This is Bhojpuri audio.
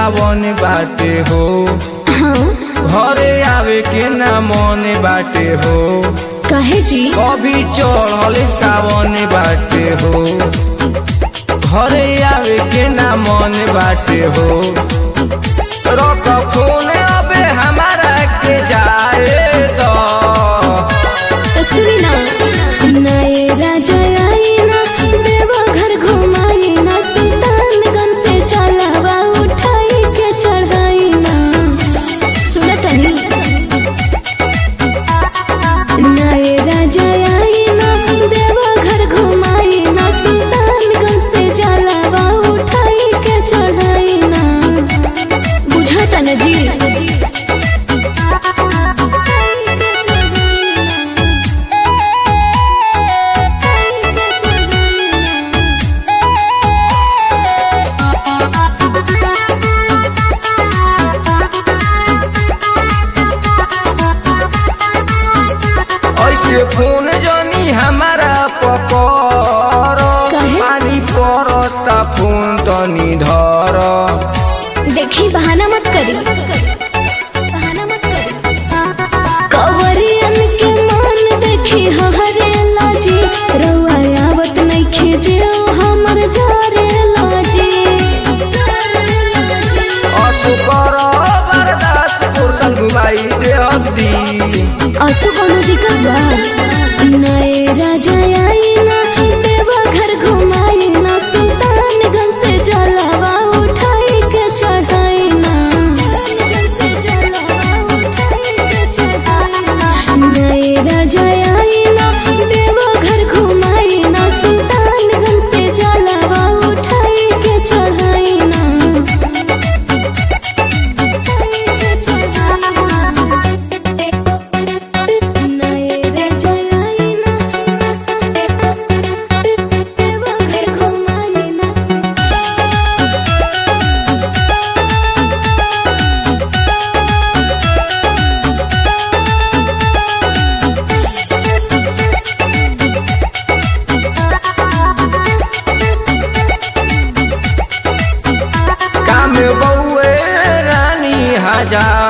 सावन बाटे हो हाँ घरे आवे के ना मन बाटे हो कहे जी कभी चढ़ल सावन बाटे हो घरे आवे के ना मन बाटे हो रख फोन अबे हमारा के जाए तो तो सुनी ना नए राजा आई ना देवा घर घुमाई ना सुल्तानगंज से चलावा उठाई के चढ़ाई ना सुना तनी नए राजा आई ना देवा घर घुमाई ना सुल्तानगंज से चलावा उठाई के चढ़ाई ना बुझाता ना जी ऐसे फोन जनी हमारा पकर काहे? पानी पड़ता फोन तनी धर देखी बहाना मत करी बहाना मत करी कवरियन के मान देखी हरे लाजी रउआ आवत नइखे जे हमर जारे लाजी असु कर बर्दाश्त कुर्सल घुमाई दे हद्दी असु कोनो दिक्कत बा नए राजा आई ना देवा घर घुमाई ना सुल्तानगंज से जलावा उठाई के चढ़ाई ना नए राजा आई ना देवा घर घुमाई ना सुल्तानगंज से जलावा उठाई के चढ़ाई ना नए राजा आई ना देवा घर घुमाई ना काम बउए रानी हजार